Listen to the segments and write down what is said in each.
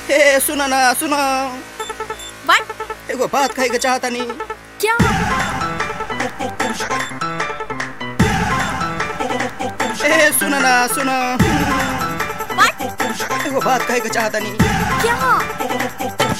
हे सुन ना सुन व्हाट एगो बात कहे के चाहता नी क्या हे सुन ना सुन व्हाट एगो बात कहे के चाहता नी क्या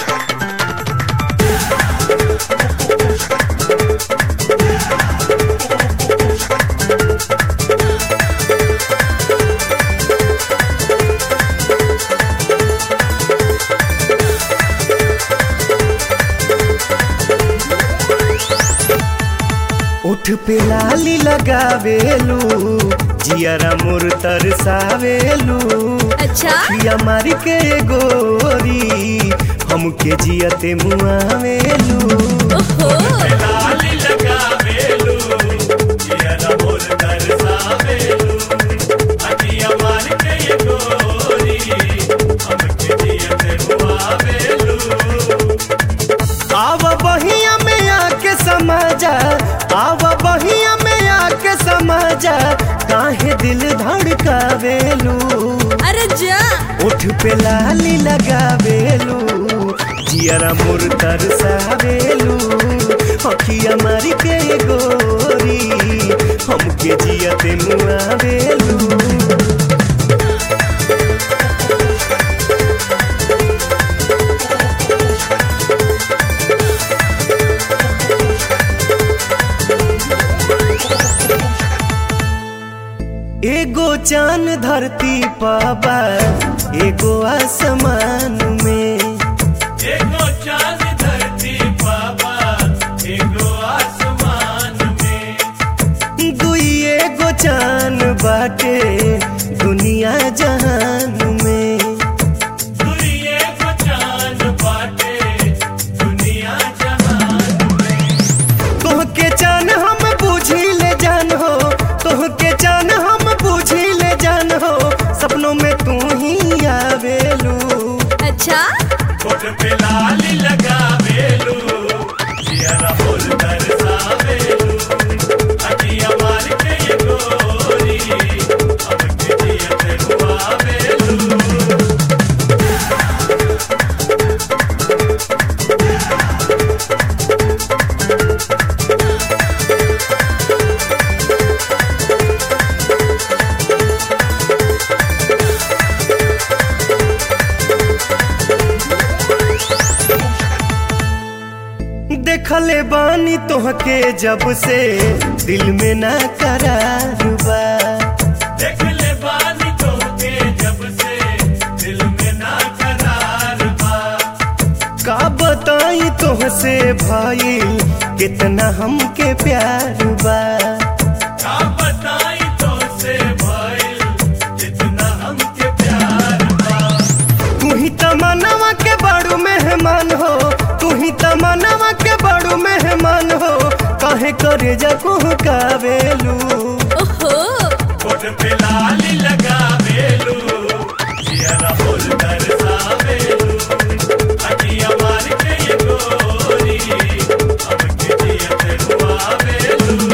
उठ पे लाली लगावेलू जियरा मोर तरसावेलू अच्छा पिया मारी के गोरी हमके जियते मुआवेलू ओहो लाली लगावेलू जियरा मोर तरसावेलू अटिया मारी के गोरी हमके जियते मुआवेलू आव बहिया में आके समाजा आव बहिया में आके समाजा काहे दिल धड़कावेलू अरे जा उठ पे लाली लगावेलू जियरा मोर तरसावेलू अखिया मारी के गोरी हमके जियते मुआवेलू एगो चांद धरती पाबा एगो आसमान में एगो चांद धरती पाबा एगो आसमान में दुई एगो चांद बाटे दुनिया जहान में दुई एगो चांद बाटे दुनिया जहान तोहके जान हम बूझी ले जान हो तोहके जान हम बूझी ले जान हो सपनों में तू ही आवेलू अच्छा कोट पे लाली लगावेलू जियरा बोल तरसावेलू अटिया मार के ये गोरी अब के जियते हुआवेलू देखले बानी तोहके जब से दिल में ना करार बा देखले बानी तोहके जब से दिल में ना करार बा का बताई तोहसे भाई कितना हमके प्यार बा का बताई तोहसे भाई कितना हमके प्यार बा तू ही तमन्नावा के बड़ू मेहमान हो तू ही तमन्नावा के बड़ू मेहमान हो काहे करे जको कावेलू ओहो कोट पे लाली लगावेलू जियरा बोल तरसावेलू अटिया मार के ये गोरी अब के जियते हुआवेलू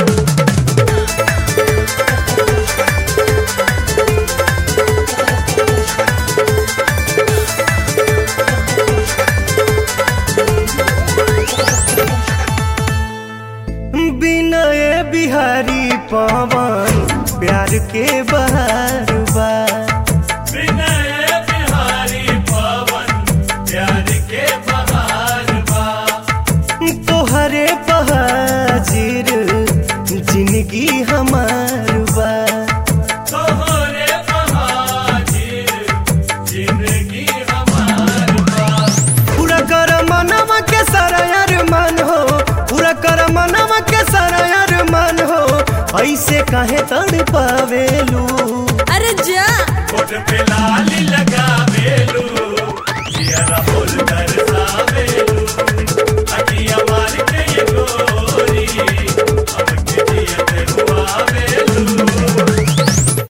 बिनय बिहारी पवन प्यार के बहार बा बिनय बिहारी पवन प्यार के बहार बा तोहरे बहाजिर जिंदगी हमार बा तोहरे बहाजिर जिंदगी हमार बा पूरा कर मनवा के सारा अरमान हो पूरा कर मनवा के सारा अरमान हो ऐसे काहे तड़ पावेलू अरे जा कोट पे लाली लगावेलू